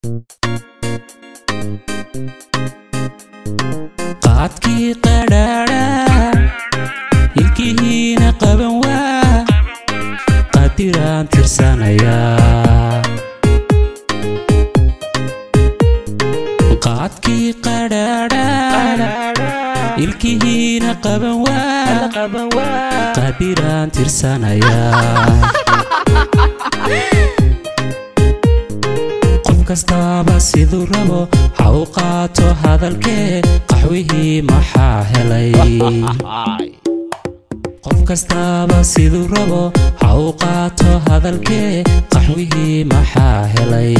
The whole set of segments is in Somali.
qaadkii qadhaadha ilkihiina qaban waa qadiraan tirsanayaa qaadkii qadhaadha ilkihiina qaban waa qadiraan tirsanayaa qof kastaaba siduu rabo ha u qaato hadalkee qaxwihii maxaa helay qof kastaaba siduu rabo ha u qaato hadalkee qaxwihii maxaa helay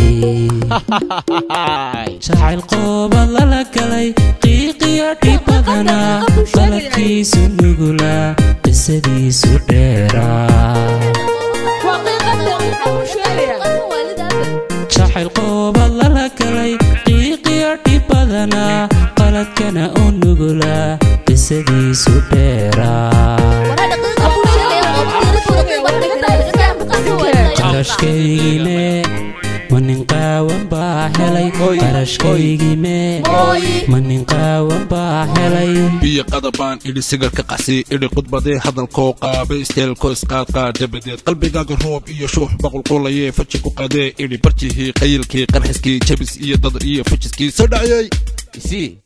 jacayl qoobad lala galay qiiqiyo dhibadana qaladkiisu nugula qisadiisu dheeraa jacayl qoobad lala galay qiiqiyo dhibadana qaladkana u nugula qisadiisu dheeraa qarashkaygime ma nin qaawan baa helay qarashkaygime ma nin qaawan baa helay biyo qadabaan idhi sigarka qasi idhi khudbadee hadalkoo qaaba isteelko isqaadqaa dabadeed qalbigaaga roob iyo shuux baqulqulayee faji ku qadee idhi barjihii qayilkii qarxiskii jabis iyo dad iyo fajiskii soo dhacayay isii